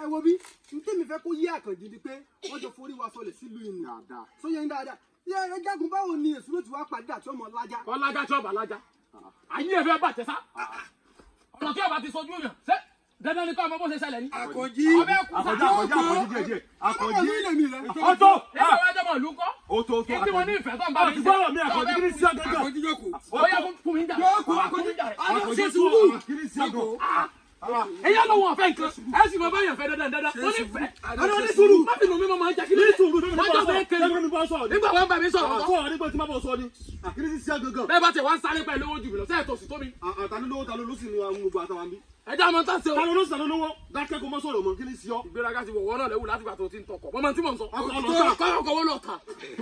ẹ wo bí n tẹ́mi fẹ́ kó yé àkànjì ni pé wọ́n jọ forí wa sọlẹ̀ sílùú ìnà dáadáa. sóyè ń dáadáa yẹ ẹ jágun báwo ni èsù ló ti wá pàdé àti ọmọ lájà. ọlájà tí ọba lájà ayé ẹ fẹ́ bàjẹ́ sá ọ̀rọ̀ tí ọba ti sojú yàn ṣé dandan ni kọ́ ọmọ bó ṣe ṣẹlẹ̀ ni. àkànjì ọbẹ̀ kú sá. àkànjí àkànjí àkànjí díẹ̀ díẹ̀ àkànjí. ọmọ ilé mi rẹ. ọjọ́ nígbà wájú ọmọ ìlú kọ́ ó tó tó kí tí mo ní ìfẹ́ tó ń bá mi àti gbọ́dọ̀ mi àkànjí kí ni sí ọgẹ́gẹ́. àkànjì jókòó. ó yẹ fún mi ń jà fún mi ń jà rẹ̀. àkànjí sùúrù kí ni sí ọgọ́. ẹ̀yà ló wọ̀n fẹ́ nǹkan ẹ̀ sì máa bá yàn fẹ́ dandan dandan ó ní fẹ́ Àná ní sùúrù. má bínú mi máa ń jà kí ní ní sùúrù tó ní má bá jà sọ̀rọ̀ fẹ́ kéde tẹ́lẹ̀ mi bá sọ̀rọ̀ ní. nígbà wọn bá mi sọ̀rọ̀ àwọn kọ́ sọ̀rọ̀ nígbà tí má bọ̀ sọ ni. àkíní sí sí ọgẹ́gẹ́. bẹ́ẹ̀ bá tẹ̀ wá ń sáré pẹ̀lú owó jù mí lọ sẹ́ẹ̀ tó sì tó mi àtàlú lówó tàlú ló sì ní àwọn gbogbo àtàwọn bí. ẹ̀jẹ̀ àmọ́ tá ṣe o. tàlú ló sàlú lówó dákẹ́ kó mọ́ sọ̀rọ̀ mọ́ kí ni sí ọ. ìgbéraga ti wọ̀wọ́ náà lẹ́wù láti gbà tó ti ń tọkọ̀ mọ́mọ́ tí mò ń sọ. Ọkọ̀ ọlọ́ta. kọ́kọ́ kọ́wọ́ lọ́ta.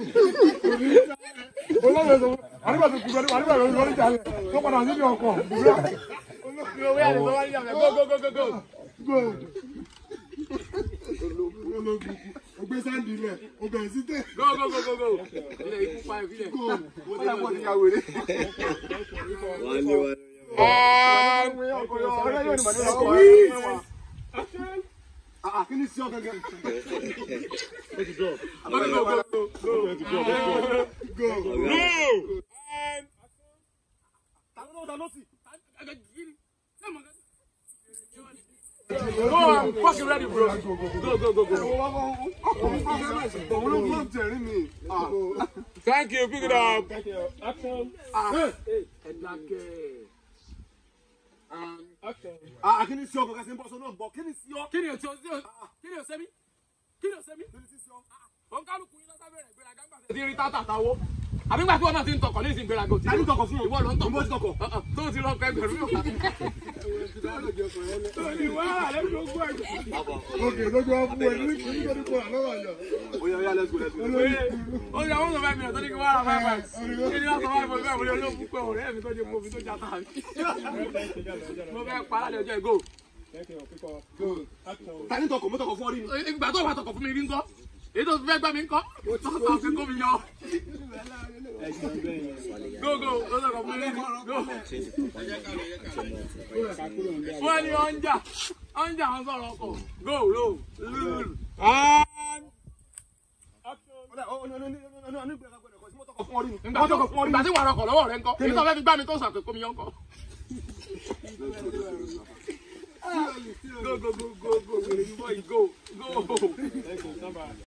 Ogbe sáńdì rẹ̀, ọbẹ̀ sí tẹ̀. go go go go go. ilẹ̀ ikú pa ìfilẹ̀. àkíní sí ọgẹ́gẹ́. tàlú lówó tàlú sí. Go, I'm fucking ready, bro. Go, go, go, go. Òun ló gbọ́n tẹ̀rí mi. Thank you, pick it up. Ẹ dákẹ́. àkíní sí ọgọ́ kẹsì ń bọ́ sọ náà bọ̀ kí ni sí ọ. Kí ni o ti o kí ni o ṣe mí? Kí ni o ṣe mí? Òun kálukú yín lọ́sàbẹ̀ rẹ̀ gbéraga ńgbà tẹ̀. Ti rí tátà táwó. Àbí gbà tí wọ́n náà ti ń tọkọ̀ ní ìsìn gbéraga òtí. Ta ni tọkọ̀ fún ọ? Ìwọ ló ń tọkọ̀. Ìwọ ti tọkọ̀. Uh-uh, Tó o ti lọ pẹ́ gbẹ̀rún. Òkè lójú wa fún ẹ ní kí ní kí kó àlọ́ wà yọ. oya oya let's go let's go. Ó yà wọ́n sọ fẹ́ mi ọ̀ tó ní kí wọ́n rà fẹ́ fẹ́. Kí ni wọ́n sọ fẹ́ mi bẹ́ẹ̀ mo ní olóògùn pé ọ̀rẹ́ mi tó jẹ́ mo fi tó jata mi. Mo fẹ́ pa alẹ́ ọjọ́ ìgò. ta ni tọkọ̀ mo tọkọ̀ fún ọ rí ni. ìgbà tó wà tọkọ̀ fún mi rí ńkọ́ èyí tó fẹ́ gbà mí ńkọ́ tó sọ pé kó mi yọ. gógó ó sọ̀rọ̀ fún mi rí go. wọ́n ní ọ̀njà ọ̀njà wọn sọ̀rọ̀ ọkọ̀ go ro lulu. ìgbà tó ìgbà tí wàá rọkọ̀ lọ́wọ́ rẹ ńkọ́ èyí tó fẹ́ fi gbà mí tó sàpè kó mi yọ ńkọ́. go go go go go go go go go.